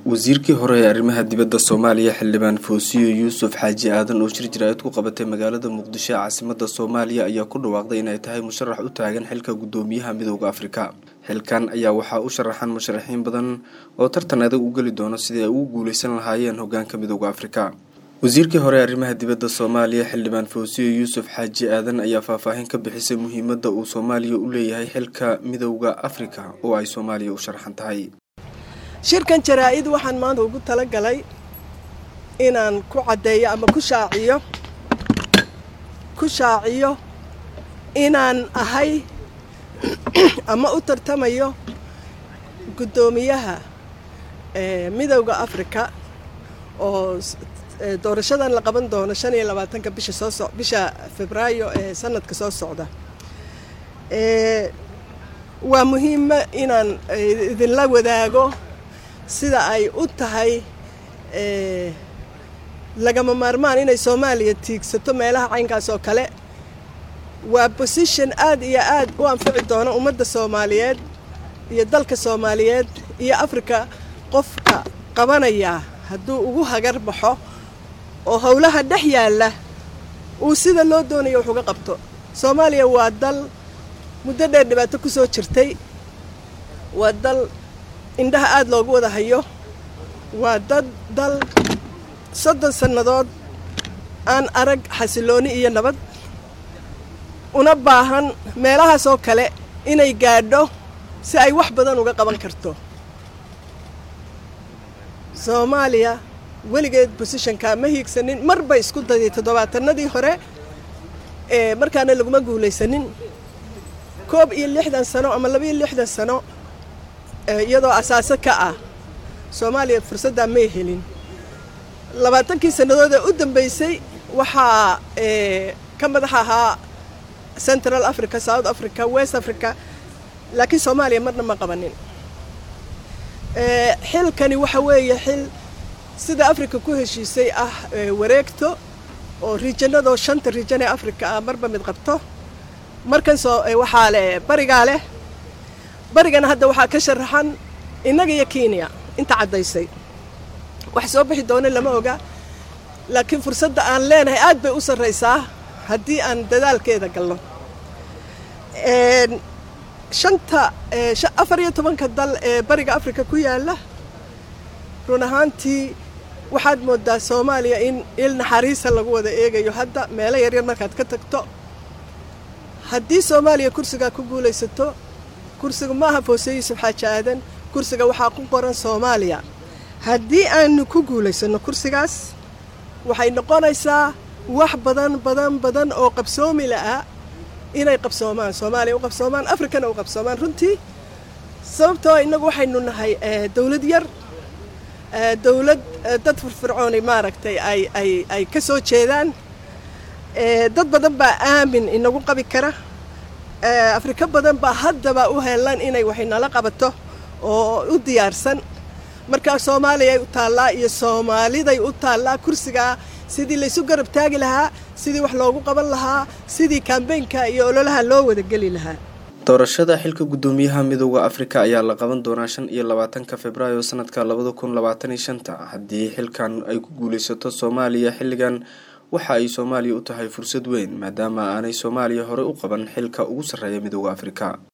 wasiirkii hore ee arrimaha dibadda soomaaliya xildhibaan foosiyo yuusuf xaaji aadan oo shir jaraa'id ku qabatay magaalada muqdisho ee caasimada soomaaliya ayaa ku dhawaaqday inay tahay musharax u taagan xilka guddoomiyaha midooda afrika xilkan ayaa waxaa u sharaxan musharaxiin badan oo tartan adag u geli doono sidii ay ugu guuleysan lahaayeen hogaanka midooda afrika wasiirkii hore ee arrimaha dibadda soomaaliya xildhibaan foosiyo yuusuf xaaji aadan ayaa faahfaahin ka bixisay muhiimadda uu soomaaliya u leeyahay xilka midooda afrika oo ay soomaaliya u sharaxan tahay shirkan jaraa-id waxaan maanta ugu talagalay inaan ku caddeeyo ama ku shaaciyo ku shaaciyo inaan ahay ama u tartamayo guddoomiyaha midowda africa oo doorashadan la qaban doono shan iyo labaatanka bisha soo so bisha febraayo ee sanadka soo socda waa muhiima inaan idinla wadaago sida ay u tahay lagama maarmaan inay soomaaliya tiigsato meelaha caynkaas oo kale waa position aad iyo aad u anfici doona ummadda soomaaliyeed iyo dalka soomaaliyeed iyo africa qofka qabanayaa hadduu ugu hagar baxo oo howlaha dhex yaalla uu sida loo doonayo wax uga qabto soomaaliya waa dal muddo dheer dhibaato ku soo jirtay waa dal indhaha aada loogu wada hayo waa dad dal soddon sannadood aan arag xasilooni iyo nabad una baahan meelahaas oo kale inay gaadho si ay wax badan uga qaban karto soomaaliya weligeed bosishonkaa ma hiigsanin mar bay isku daday toddobaatanadii hore ee markaana laguma guulaysanin koob iyo lixdan sano ama laba iyo lixdan sano iyadoo asaaso ka ah soomaaliya fursaddaa may helin labaatankii sannadood ee u dambeysay waxaa ka madax ahaa central africa south africa west africa laakiin soomaaliya marna ma qabanin xilkani waxa weeye xil sida africa ku heshiisay ah wareegto oo riijanadoo shanta riijan ee africa ah marba mid qabto markan soo waxaa leh barigaa leh barigana hadda waxaa ka sharaxan innaga iyo kenya inta caddaysay wax soo bixi doono lama oga laakiin fursadda aan leenahay aad bay u sarraysaa haddii aan dadaalkeeda galno shanta afar iyo tobanka dal ee bariga africa ku yaalla run ahaantii waxaad moodaa soomaaliya in il naxariisa lagu wada eegayo hadda meelo yaryar markaad ka tagto haddii soomaaliya kursigaa ku guulaysato kursiga ma aha foose yuusuf xaaji aadan kursiga waxaa ku qoran soomaaliya haddii aanu ku guulaysanno kursigaas waxay noqonaysaa wax badan badan badan oo qabsoomi la'a inay qabsoomaan soomaaliya u qabsoomaan africana u qabsoomaan runtii sababtoo innagu waxaynu nahay dawlad yar dawlad dad firfircooni maaragtay ay ay ay ka soo jeedaan dad badan baa aamin inagu qabi kara afrika badan baa haddaba u helan inay waxinala qabato oo u diyaarsan markaa soomaaliyay u taallaa iyo soomaaliday u taallaa kursigaa sidii laysu garab taagi lahaa sidii wax loogu qaban lahaa sidii kambeynka iyo ololaha loo wadageli lahaa doorashada xilka guddoomiyaha midooda afrika ayaa la qaban doonaa shan iyo labaatanka februaayo sanadka labada kun labaatan iyo shanta haddii xilkan ay ku guulaysato soomaaliya xilligan waxa ay soomaaliya u tahay fursad weyn maadaama aanay soomaaliya horey u qaban xilka ugu sarreeya midooda afrika